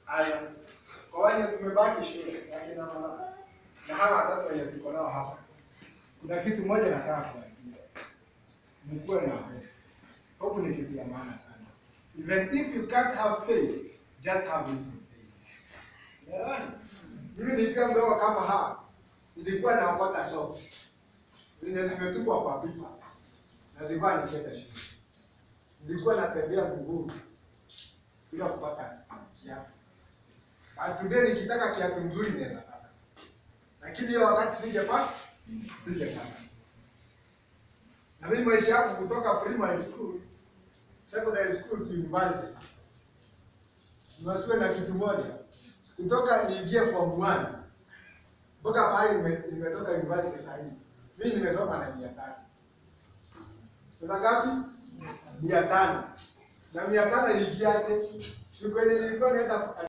Haya, kwa wale tumebaki shule na kina mama na hawa watatu wenye tuko nao hapa, kuna kitu moja nataka kuambia, mkuwe na hofu. Hofu ni kitu ya maana sana. Even if you can't have faith, just have little faith. Unaelewana? Mimi nikiwa mdogo kama hawa, nilikuwa naokota socks zenye zimetupwa kwa pipa na zilikuwa nikienda shule. Nilikuwa natembea mguu bila kupata kiatu. But today nikitaka kiatu mzuri naweza pata, lakini hiyo wakati singepata, singepata. Na mimi maisha yangu kutoka primary school, secondary school to university, nimesiwe na kitu moja, kutoka niingie form 1 mpaka pale nime- nimetoka university sasa hivi, mimi nimesoma na mia tano. Pesa ngapi? Mia tano. Na mia tano iliingiaje? Siku yenye nilikuwa naenda